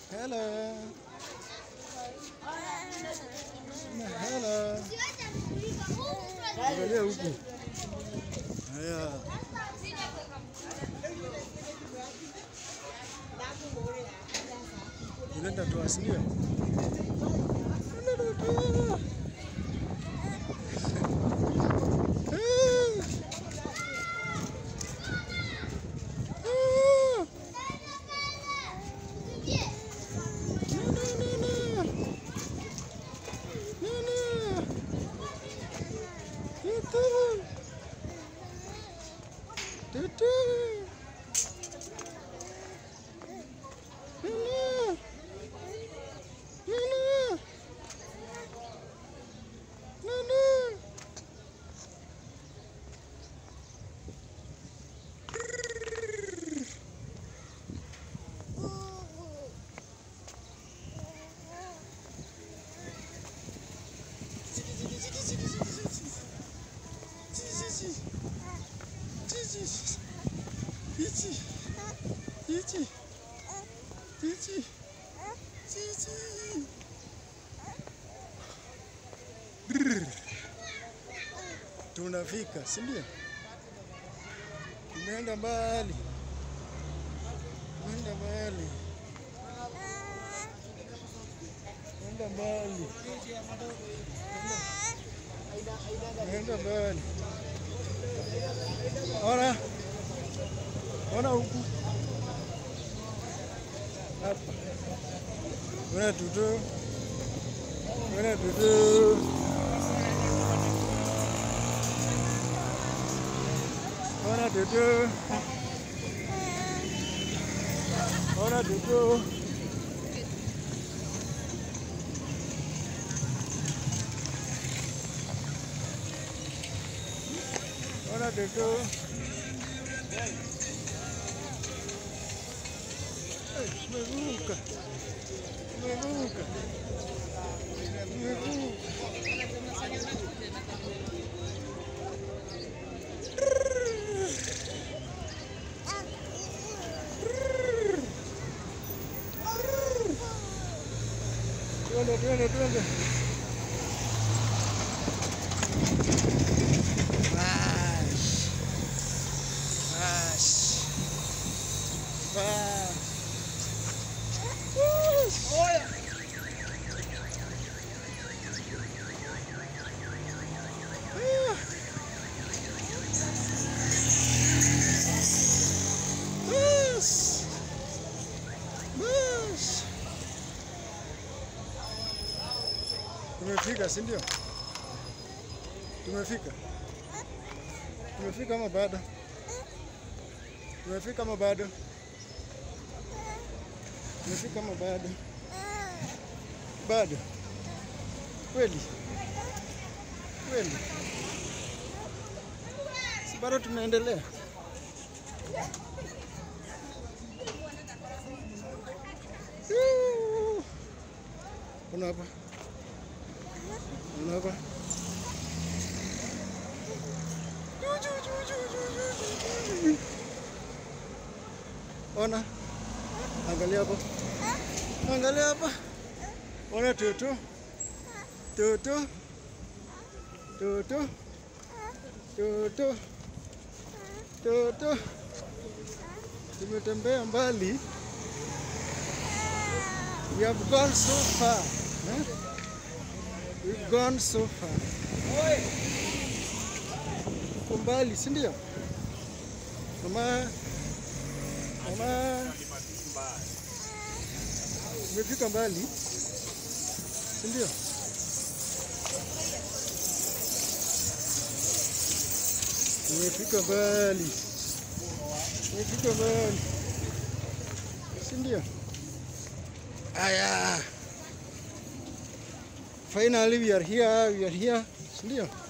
Hello. Na hello. Angalia huku. Haya. Unaenda toa si ndio? Unaenda toa. Ah. No, no, no, no. No, no. Tutu. Tutu. No, no. No, no. No, no. Ichi. Ichi. Ichi. Ichi. Brrr. Tunafika, si ndio? Tumeenda mbali. Tumeenda mbali. Tumeenda mbali. Tumeenda mbali. Ona. Ona huku. Hapa. Ona tutu. Ona tutu. Ona tutu. Ona tutu. Ona tutu. Eh, Tumevuka. Tumevuka. Tumevuka. Twende, twende, twende. Bash. Bash. Bash. Ah. Bash. Bash. Tumefika, si ndio? Tumefika. Tumefika ama bado? Tumefika ama bado? Tumefika ama bado? Bado. Kweli? Kweli? Si bado tunaendelea? Yuu. Kuna hapa. Kuna hapa. Ona. Angalia hapo. Angalia hapa. Ona tutu. Tutu. Tutu. Tutu. Tutu. Tumetembea mbali. We have gone so far. Eh? We've gone so far. Uko mbali, si ndio? Mama, mama, umefika mbali, si ndio? Umefika mbali, umefika mbali, si ndio? Aya, finally we are here, we are here, si ndio?